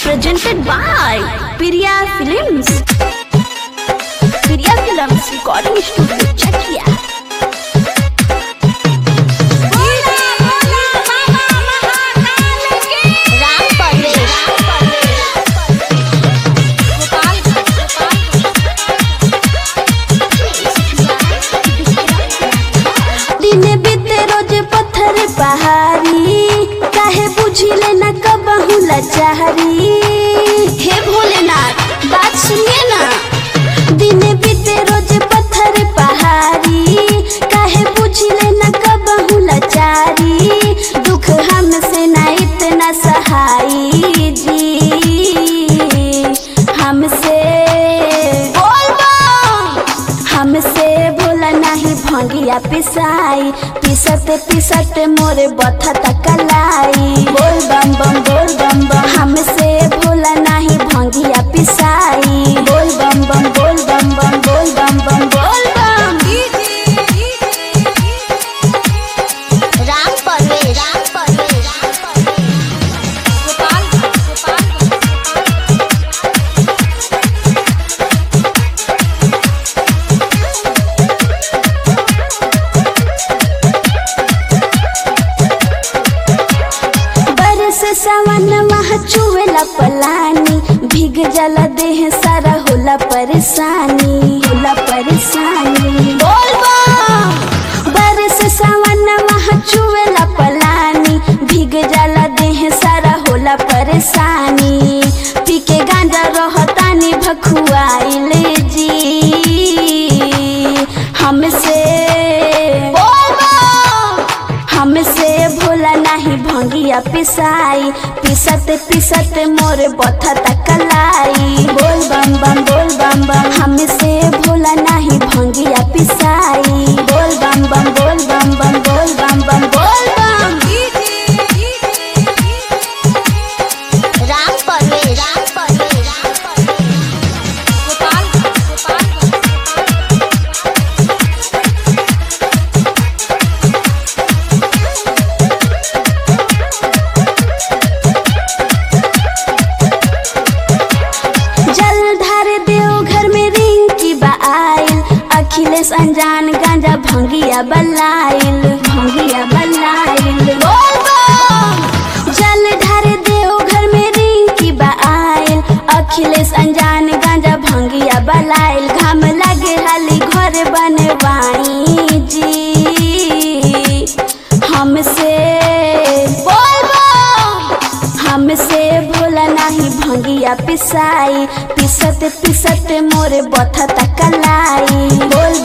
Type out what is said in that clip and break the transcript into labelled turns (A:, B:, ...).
A: presented by Piriya Films. Piriya Films Recording Studio, Chakia.
B: Ram Parvesh
A: दिने बीते रोज पत्थर पहाड़ी काहे बुझिले न कबहू लाचारी हे भोलेनाथ बात सुनिए ना दिने बीते रोज पत्थर पहाड़ी काहे बुझिले न कबहू लाचारी दुख हमसे ना इतना सहाई जी हमसे बोल बम हमसे भोला नहीं भंगिया पिसाई पिसत पिसत मोरे बथा कलाई बोल बम बम बोल बम बम हमसे भोला नहीं भंगिया पिसाई बोल बम बम बोल बम बम बोल बम बम बोल बम
B: राम परवेश राम परवेश
A: बरस सावन मह चुवेला पलानी भीग जला देह सारा होला परेशानी होला परेशानी बोल बम बरस सावन मह चुवेला पलानी भीग जला देह सारा होला परेशानी पी के गांजा रहतानी भखुआइले जी हमसे बोल बम हमसे भोला नहीं भंगिया पिसाई पिसत पिसत मोरे बथा कलाई बोल बम बम बोल बम बम हमसे भोला नहीं भंगिया पिसाई बोल बम बम बोल बम बम बोल बम बम बोल बम
B: राम परवेश राम परवेश
A: जल धार देव घर में रिंग की बाइल अखिलेश अनजान गांजा भंगिया बलाइल भंगिया बलाइल बोल बम जल धार देव घर में रिंग की बाइल अखिलेश अनजान गांजा भंगिया बलाइल घाम लगे हाली घर बनवाई जी हमसे बोल बम हमसे भोला नहीं भंगिया पिसाई पिसत पिसत मोरे बथा कलाई बोल